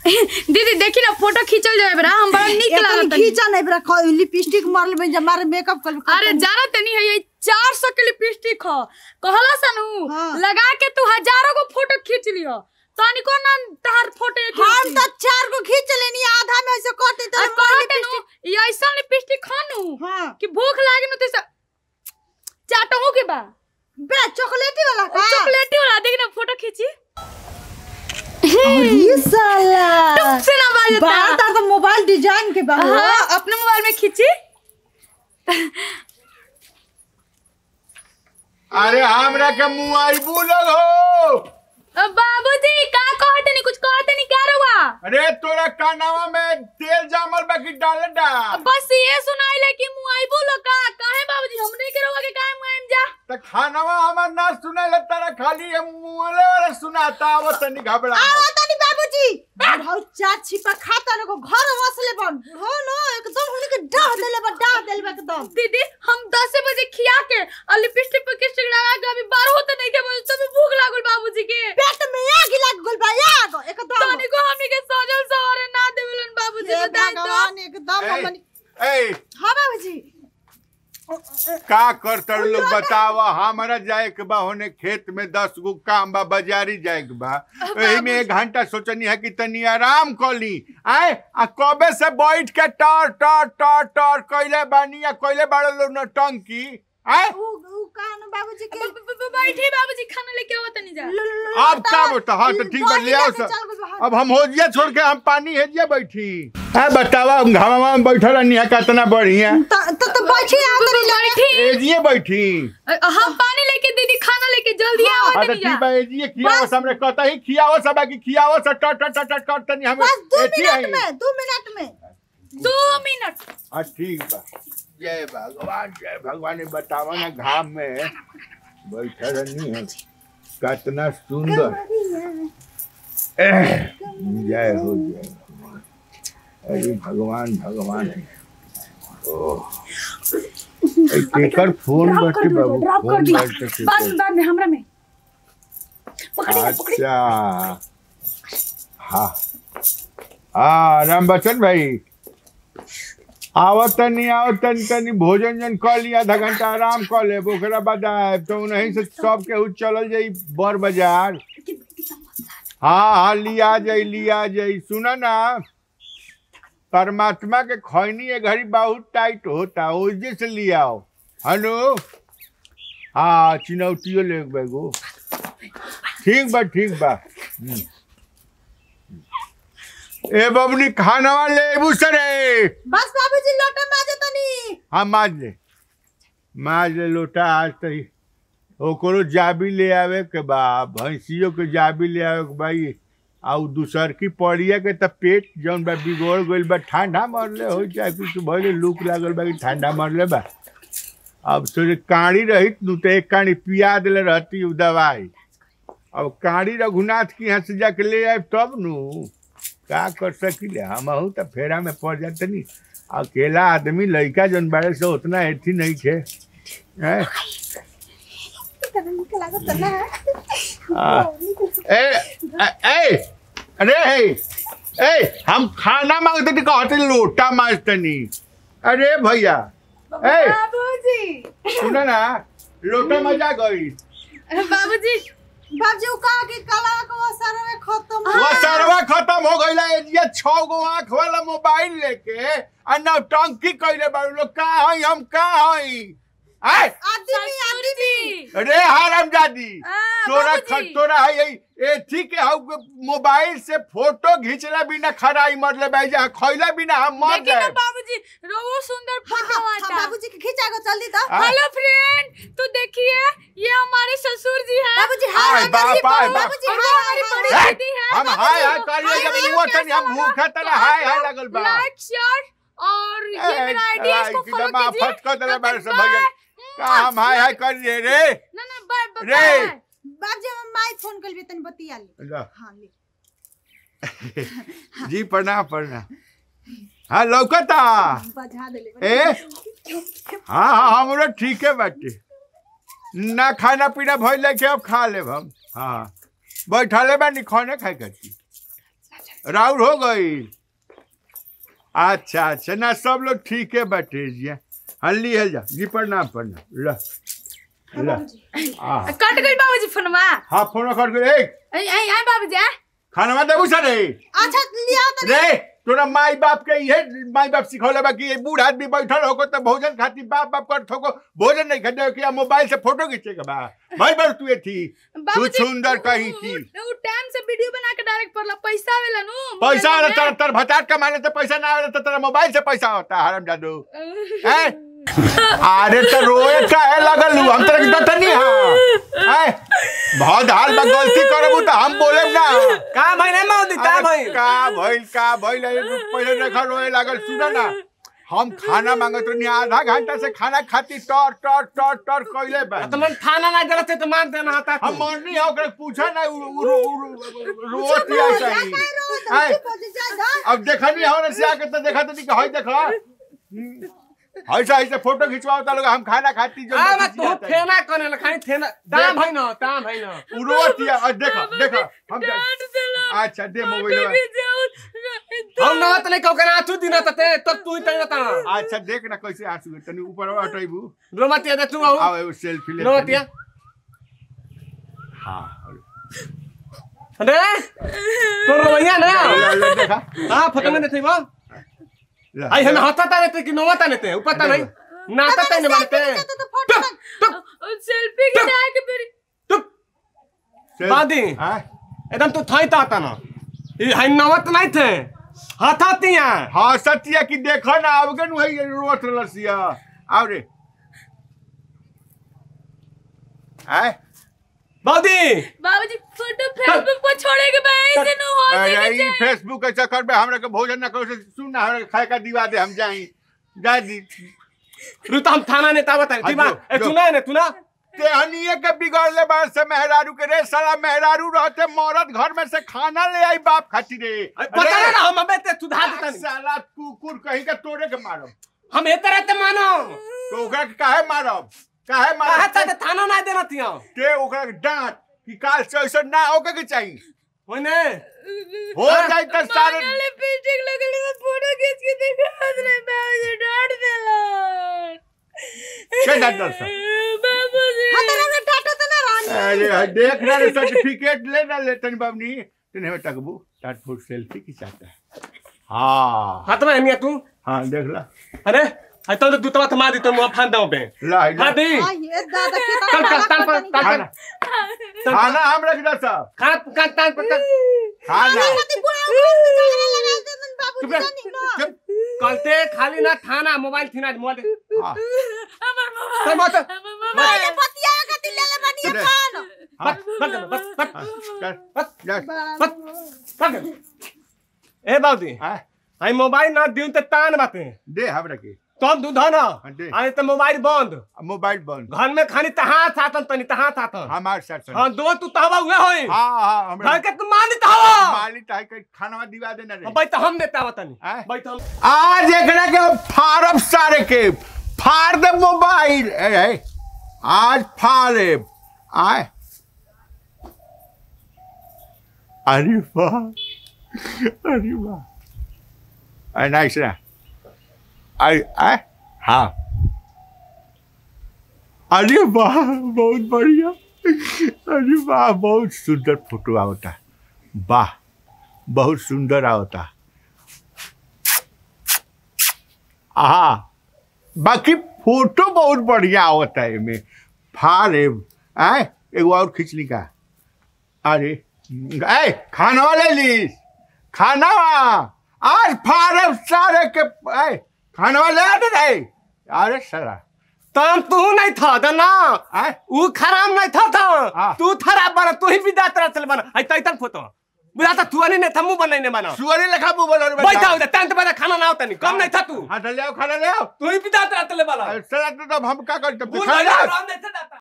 दीदी देखी ना फोटो खींचल जाए बरा हम बड़ा निक एकदम लागत खींचा नहीं बरा ख- लिपस्टिक मारल में जब मारे मेकअप कर अरे जाना तनी है ये चार सौ के लिपस्टिक हो कहला सनू हाँ। लगा के तू हजारों को फोटो खींच लियो तनिको ना तहार फोटो एक हम तो चार को खींच लेनी आधा में ऐसे करते तो कहते नु ये ऐसा लिपस्टिक खानू हाँ कि भूख लागे नु तो चाटहू के बा बे चॉकलेटी वाला का चॉकलेटी वाला देख ना फोटो खींची अरे साला से ना बाजता बात तो मोबाइल डिजाइन के बा हो। हाँ, अपने मोबाइल में खींची अरे हमरा के मुंह आई बोलल हो अब बाबूजी का कहते नहीं कुछ कहते नहीं क्या रुआ अरे तोरा कानावा में तेल जामल बाकी डाल डा बस ये सुनाइले कि मुआई बोलो का काहे बाबूजी हमने के रुआ के काहे मुआइम जा त खानावा हमार ना सुनाइले तारा खाली ये मुंहले वाला सुनाता वो तनी घबरा आवा तनी बाबूजी बुढ़ाऊ चार छिपा खाता ने को घर वसले बन हो न एकदम हुनी के डाह देले बा डाह देले बा एकदम दीदी हम दस बजे खिया के और लिपस्टिक पे किस्टिक लगा के अभी बारह होते नहीं के बोले तभी भूख लागल बाबूजी के पेट में आग लग गइल बा आग एकदम तनी को हमनी के सजल सवारे ना देवलन बाबूजी हे बताई तो भगवान एकदम ए, हमनी ए हां बाबूजी का करतर लोग बतावा हमरा जाए के बा होने खेत में दस गो काम बा बाजारी जाए के बा एही में एक घंटा सोचनी है कि तनी आराम कर ली आए आ कबे से बैठ के टर टर टर टर कइले बानी या कइले बाड़े लो नटंकी आए उ उ कान बाबूजी के ब- ब- ब- बैठी बाबूजी खाना लेके आओ तनी जा ल- ल- ल- अब का बता हाँ तो ठीक बा ले आओ चल सब गइल बा, हाँ। अब हम होजिया छोड़ के हम पानी हेजिया बैठी है बतावा हम घामा में बैठल रहनी है कितना बढ़िया त त त बैठी आ तनी लगे बैठी एजिए बैठी अ- हम पानी लेके दीदी खाना लेके जल्दी आओ हाँ तो तनी ठीक जा बा एजिए खियाओ हमरे कहता ही खियाओ सब की खियाओ सब टट टट टट टट टट तनी हमें बस दो एथी आई मिनट में दो मिनट में दो मिनट हाँ ठीक बा जय भगवान जय भगवान ये बतावा ना घाम में बैठा रहनी है कितना सुंदर एह, जय हो जय हो। अरे भगवान भगवान ओह ए, केकर फोन ड्रॉप कर बाटे दिया बाबू ड्रॉप कर फोन दिया बाटे बाद केकर में बाद में हमरा में पकड़ी पकड़ी अच्छा हाँ हाँ राम बच्चन भाई आवत तनी आवत तनी तनी भोजन जन कर लिया आधा घंटा आराम कर ले ओकरा बाद आए तो नहीं से सब केहू चलल जाई बर बाजार हाँ हाँ लिया जाई लिया जाई सुना ना परमात्मा के खैनी ये घड़ी बहुत टाइट होता ओजे से लिया आओ हेलो हाँ चिनौतियो ले बैगो ठीक बा ठीक बा हम्म। ए बबनी खानावा ले एबू सरे बस बाबूजी लोटा माजे तनी हाँ माज ले माज ले लोटा आज तही ओकरो जाबी ले आवे के बा भैंसियों के जाबी ले आवे के भाई आ उ दूसर की पड़िया के त पेट जौन बा बिगड़ गइल बा ठंडा मरले हो चाहे कुछ भइले लूक लागल बा कि ठंडा मरले बा अब सोचे काड़ी रही नु तो एक काड़ी पिया देले रहती उ दवाई अब काड़ी रघुनाथ के यहाँ से जाके ले आए तब नु का कर सकिले हमहू तो फेरा में पड़ जाते नहीं अकेला आदमी लड़का जौन बारे से उतना एथी नहीं थे हैं? आ, ए ए ए, अरे हे ए हम खाना मांगते थे कहते लोटा मांगते नहीं अरे भैया ए बाबूजी सुनो ना लोटा मजा गई बाबूजी बाबूजी उ कहा कि कला को असर में खत्म वो सरवा खत्म हो गई ये छह गो आंख वाला मोबाइल लेके आ नौटंकी कैले बारू लोग का हई हम का हई आय आदमी आदमी अरे हराम जादी आ, तोरा बाबूजी। ख- तोरा है यही एथी के हउ मोबाइल से फोटो घिंचला बिना खराई मरले भाई जा खइला बिना हम मर देखिए ना जाए बाबूजी रोहू सुंदर फोटो आता बाबूजी के खींचा गो जल्दी तो हाँ। हेलो फ्रेंड तो देखिए ये हमारे ससुर जी हैं बाबूजी हाय, हाय बाप, हाय, बाप। बाबूजी और हाय हमारी हाय, बड़ी हाय। हाय। दीदी है हम हाय हाय करिए जब हाय, हुआ हाय, तनी हम भूखा तना हाय हाय लगल बा लाइक शेयर और ये ए, मेरा आईडी है इसको आई, फॉलो एकदम कीजिए आफत कर देला बारे से बाय। भैया का हम हाय हाय करिए रे ना ना बाय बाय रे। बाय। बाबूजी हम माई फोन कर तनी बतिया ले ला। हां ले जी प्रणाम प्रणाम हाँ लौकता बजा देले ए हाँ हाँ हमरो ठीक है बाटे ना खाना पीना भइल के अब खा लेब हम हाँ बैठले बानी खाने खाए करती राउर हो गई अच्छा अच्छा ना सब लोग ठीक है बैठे जी हाँ लिहल जा जी प्रणाम प्रणाम ल ल आ कट गई बाबूजी फोनमा हाँ फोन कर के ए आई आई आई बाबूजी आ खाना देबू सर रे अच्छा लिया तो रे तोरा माई बाप के ये माई बाप सिखौले बा कि ये बूढ़ आदमी बैठल होको तो भोजन खाती बाप बाप कर थोको भोजन नहीं खाते कि मोबाइल से फोटो खींचे के बा भाई बार तू ये थी तू बाबूजी सुंदर कहीं थी उ टाइम से वीडियो बना के डायरेक्ट पड़ला पैसा आवेला नु पैसा आ तर तर भटाट कमाने से पैसा ना आवे तो तेरा मोबाइल से पैसा होता है हराम जादू हैं अरे तो रोए का है लगल लू हम तेरे की नहीं हां हैं बहुत हाल बा गलती करबू तो हम बोले ना का भाई नहीं मौदी का अरे भाई का भइल का भइल अरे तू पहले देखा रोए लागल सुना ना हम खाना मांगत रही आधा घंटा से खाना खाती टर टर टर टर कइले बा तो मन थाना ना जरा से तो मार देना होता हम मरनी है ओकरे पूछा ना उ- उ- उ- उ- रोती ऐसा ही हैं? अब देखनी हो ना से आके तो देखा तो नहीं हई देखा हम्म। ऐसा ऐसे फोटो खिंचवाओ ता लोग हम खाना खाती जो आ मैं तू फेना कने ल खाई फेना दाम भाई ना दाम भाई ना रोती है और देखा देखा हम जा- अच्छा दे मोबाइल हम ना तने कहो कना तू दिन तते तो तू ही तने ता अच्छा देख ना कैसे आंसू गिर तनी ऊपर हटाइबू रोमतिया दे तू आऊ आओ एगो सेल्फी ले रोमतिया हां अरे तो रोइया ना ले, ले, देखा हां फोटो में देखै बा ले, आई हम हाथा ता रहते कि नोवा ता रहते ऊपर ता नहीं नाता ता नहीं बनते टुक सेल्फी खिंचा के फिर टुक सेल- बादी। हाँ? एकदम तू थाई ता ता ना ई हाई नवत नहीं थे हाथा तिया हाँ सत्या की देखो ना आवगे नु है रोत रसिया आओ रे हैं बादी बाबूजी फोटो फेसबुक पर छोड़े के भाई से नु हो अरे सके ई फेसबुक के चक्कर में हमरा के भोजन ना करो से सुन ना हमरा के खाए का दिवा दे हम जाई जा दी रू तो हम थाना ने ता बता ठीक बा जो, ए जो। तू ना ने तू ना ते हनिए के बिगड़ले बार से मेहरारू के रे साला मेहरारू रहते मौरत घर में से खाना ले आई बाप खाती रे पता अरे, ना हम अबे ते सुधार देता नहीं साला कुकुर कहीं के तोड़े के मारब हम ए तरह ते मानो तो ओकरा के काहे मारब काहे कहा मारब ता थाना ना देना तिया के ओकरा के डांट कि काल से ऐसा ना होके के चाहिए होने हो जाए तो सारे लिपस्टिक लगली तो फोटो खींच के दिखा दे बाबूजी डांट देला के डांट देला सर? बाबूजी अरे देख ना रे सर्टिफिकेट ले ना ले तनी बाबनी तने में टकबू टाट फुट सेल्फी खिंचाता है हाँ हाथ में नहीं तू हाँ देख ला अरे आई तो दूतवा थमा दी तो मुंह फान दो पे ला ला हां दी चल चल तान पर तान खाना पर खाना हम रख दे सब खाना का तान पर तान खाना चुप कलते खाली ना थाना मोबाइल थी ना मोबाइल दे। हाँ, हमर चल मोबाइल मत हमर दे। हाँ, बस बस बस बस हाँ, कर, बस जा। बस बस ए बाबूजी हाँ, आई मोबाइल ना दिउ त तान बाते दे हम रखे तो हम दूध ना दे। आई त मोबाइल बंद मोबाइल बंद घर में खानी तहां सातन तनी तहां सातन हमार साथ हां दो तू तहवा हुए होई हाँ हाँ हमरा घर के तू मान दी तहवा माली ताई के खाना दिवा देना रे भाई तो हम देता बतानी आय। भाई तो हम आज एकरा के फाड़ब सारे के फाड़ दे मोबाइल ए, ए, आज फाड़े आए अरे वाह अरे वाह अरे नाइस ना अरे आए हाँ अरे वाह बहुत बढ़िया अरे वाह बहुत सुंदर फोटो आवता वाह बहुत सुंदर आवता हाँ बाकी फोटो बहुत बढ़िया होता है में फारे आए एगो और खींचनी का अरे ए खाना ले ली खाना आज फारे सारे के ए खाना ले आ रे अरे साला तम तू नहीं था दना आए ऊ खराब नहीं था हाँ। था तू खराब बना तू ही विदात रहा चल बना आई तई तक फोटो बुझाता तू नहीं नहीं था मुंह बनाई नहीं बना सुअरी लेखा मुंह बोलो रे बैठा उधर टेंट बजा खाना ना होता नहीं कम नहीं था तू हाँ तो ले आओ खाना ले आओ तू ही विदात रहा चल बना साला तो हम का करते भूल खाना गया ले आओ। राम नहीं था